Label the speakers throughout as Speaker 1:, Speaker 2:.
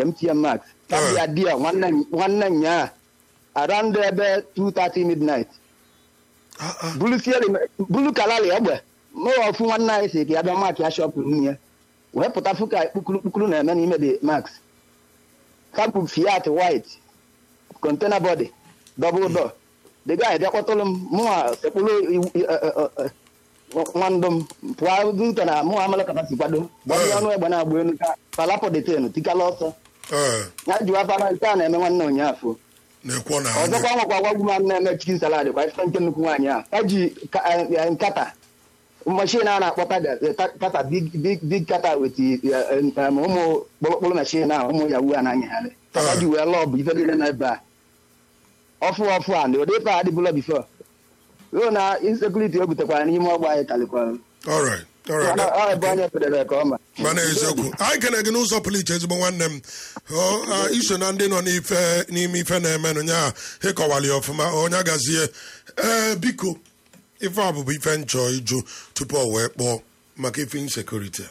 Speaker 1: mtn max kabịa dia nwanne nwanne nyaa around ebe 2:30 midnight
Speaker 2: Ah, ah.
Speaker 1: bulu fiere bulu kalali egbe mụ ọfụ nwanne anyị si ka ya bịa maakị ya shọpụ nwunye wee pụta fụ ka kpukuru kpukuru na-eme n'ime the max kapụ fiat white container body double door the guy bịakpọtụrụ m mụnwa sekpụrụ iwu- i- e- e- e- nwandụ m pụọ dute na mụnwa amalekọta si kwado gbanye ọnụ egbe na-agba elu ka palapọ detenu tikala ọsọ
Speaker 2: Eh,
Speaker 1: ya jiwa fara nke a na-eme nwanne ụnyaafụ
Speaker 2: na-ekwo na
Speaker 1: ọzọkwa nwekwa gwagwu m na-eme chikin salad kwa ife nke nnukwu nwaanyị a ha ji ka- eh, eh, nkata mashin a na-akpọ tada- eh, ta- kata big big big kata wet eh, eh, um, ụmụ kpọrọkpọrọ mashin a ụmụ yawu a na-anyagharị kata ji wee lọọ bụ ife niile na ebe a ọfụ ọfụ a na ụdị ife a adịbụla bifo ruo na insekuriti o butekwara n'ime ọgba anyị kalikwara
Speaker 2: all right all right
Speaker 1: Mana ọ ebe onye federe ka ọma
Speaker 2: mana eziokwu anyị kene gị n'ụzọ pụrụ iche ezigbo nwanne m Ọ, ah, iso na ndị nọ n'ife n'ime ife na-emenụ nya ịkọwali ọfụma onye agazie ee biko ife a bụbụ ife nchọ ịjụ tupu ọ wee kpọọ maka ife insekuriti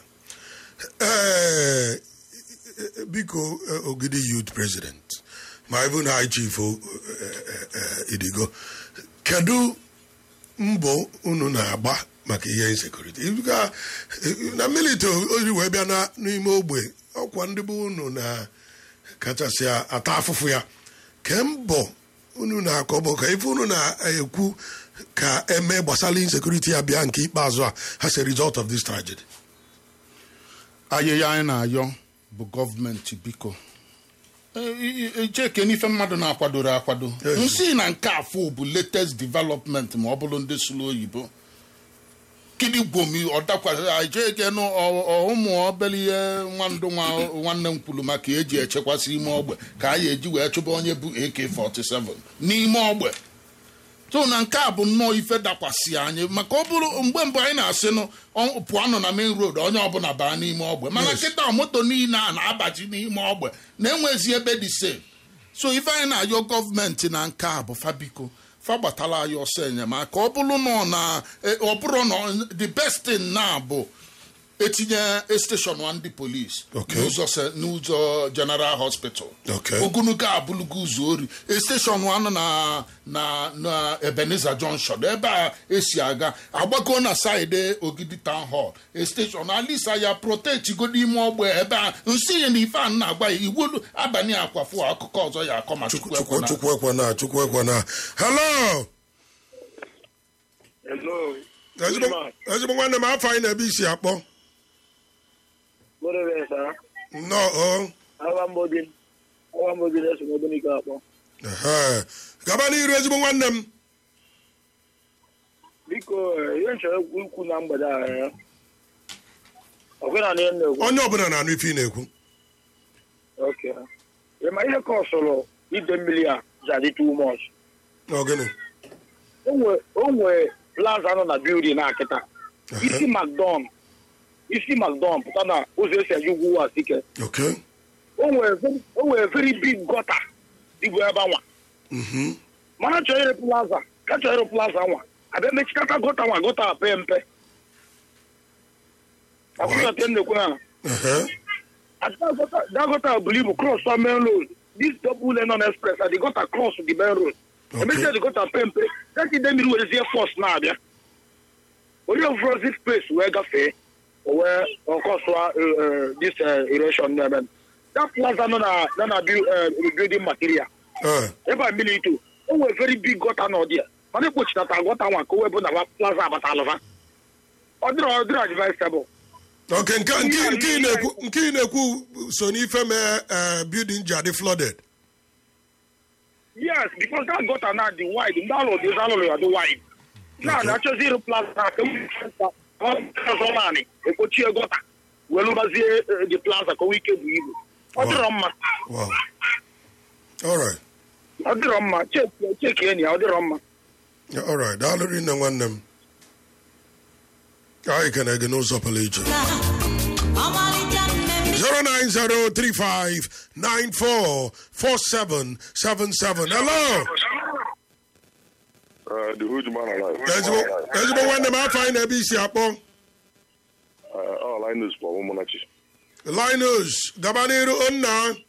Speaker 2: ee biko eh, ogidi youth president ma even high chief oh, eh, eh, eh, idigo kedu mbọ unu na-agba maka ihe insekuriti Ibuga, eh, na militi ori wee bịa na- n'ime ogbe ọkwa ndị bụ unu na kachasị ata afụfụ ya ke mbọ unu na-akọ bụ ka ife unu na-ekwu ka eme gbasara insekuriti ya bịa nke ikpeazụ a as a result of this tragedy
Speaker 3: ayịya anyị na-ayọ bụ gọọmenti biko cheke n'ife mmadụ na-akwadoro akwado
Speaker 2: Yes.
Speaker 3: nsị na nke afọ bụ latest development ma ọ bụrụ ndị sụrụ oyibo kidi gwomi ọdakwasị cheke nụ ụmụ obere ihe nwandụ nwa nwanne m kwuru maka eji echekwasị ime ogbe ka anyị eji wee chụba onye bụ AK47 n'ime ogbe so na nke a bụ nnọọ ife dakwasị anyị maka ọ bụrụ mgbe mbụ anyị na-asị nụ ọ- pụọnụ na main road onye ọbụla baa n'ime ogbe mana kịta moto niile a na-abaji n'ime ogbe na-enwezi ebe dị safe so ife anyị na-ayọ gọọmenti na nke a bụ fabiko fa gbatala anyị ọsọ enyemaka ọ bụrụ nọ na e- ọ bụrụ na the best thing na bụ etinye steshọn ndị polisi
Speaker 2: Okay.
Speaker 3: n'ụzọ se- n'ụzọ general hospital
Speaker 2: Okay.
Speaker 3: ogologo abụlụgo ụzọ ori steshọn anọ na na na ebenezer junction ebe a esi aga agbago na saịdị ogidi town hall steshọn alisa ya protetigo n'ime ogbe ebe a nsị ya na ife a na-agba ya iwu abalị akwafu akụkọ ọzọ ya akọ ma chukwu
Speaker 2: chukwu
Speaker 3: ekwena
Speaker 2: chukwu ekwana chukwu ekwana hello
Speaker 4: Hello.
Speaker 2: ezigbo ezigbo nwanne m afọ anyị na-ebe isi akpọ
Speaker 4: Good evening, sir.
Speaker 2: nnọọ
Speaker 4: Awa Mbodin. Awa Mbodin eso m Ogbunike akpọ.
Speaker 2: Ehe. gaba n'iru ezigbo nwanne m
Speaker 4: Biko, eh, ihe nchọrọ ikwu ikwu na mgbede a eh, ọkwe na ihe m na-ekwu.
Speaker 2: onye ọbụla na-anụ ife ị na-ekwu
Speaker 4: Okay. Ị ma ihe ka ọ sọrọ ide mmiri a ji adị too much.
Speaker 2: Ọ gịnị
Speaker 4: O nwe- o nwee plaza nọ na building na akịta. Isi McDon. Isi McDon pụta na ụzọ esi eji ugwu ụwa sike.
Speaker 2: okay
Speaker 4: O nwee ve- o nwee very big gutter dịbụ ebe anwa.
Speaker 2: Mhm.
Speaker 4: mana chọrọ ịrụ plaza ka chọrọ ịrụ plaza nwa abịa mechikata gota nwa gota a pe mpe akwụnọte nnekwu ha
Speaker 2: Ehe.
Speaker 4: dagota buru ibu cross on main road this double lane on express and the gota cross the main road
Speaker 2: Okay.
Speaker 4: emechia the gota pe mpe dati ide mmiri werezie force na-abịa onye ofrozi space wee gafee o wee ọkọsụa this eh, erosion na-eme that plaza nọ na nọ na bu- eh, building material
Speaker 2: Eh.
Speaker 4: ebe a mmiri ito o nwere very big gọta na ọdị ya mana ekpochitata gọta nwa ka o webụ na plaza abata alụva ọ dịrọ ọ dịrọ advisable
Speaker 2: okay nke nke nke ị na-ekwu nke ị na-ekwu so n'ife mee eh, building ji adị flooded
Speaker 4: yes because that gọta na dị wide ndị alụ dị alụlụ ya dị wide na na achọzi ịrụ plaza ka ọzọ naanị ekpochie gọta wee lụbazie the plaza ka o nwee ike bụ ibu ọ dịrọ mma
Speaker 2: wow all right
Speaker 4: ọ dịrọ mma cheki cheki enyi ya ọ dịrọ mma
Speaker 2: Yeah, all right daalụ rinne nwanne m anyị kene gị n'ụzọ pụrụ iche 09035944777 hello
Speaker 5: Uh, the huge man alive.
Speaker 2: ezigbo ezigbo nwanne m afọ anyị na-ebe isi akpọ
Speaker 5: Uh, all I know is for Umunachi.
Speaker 2: linus gaba n'iru nna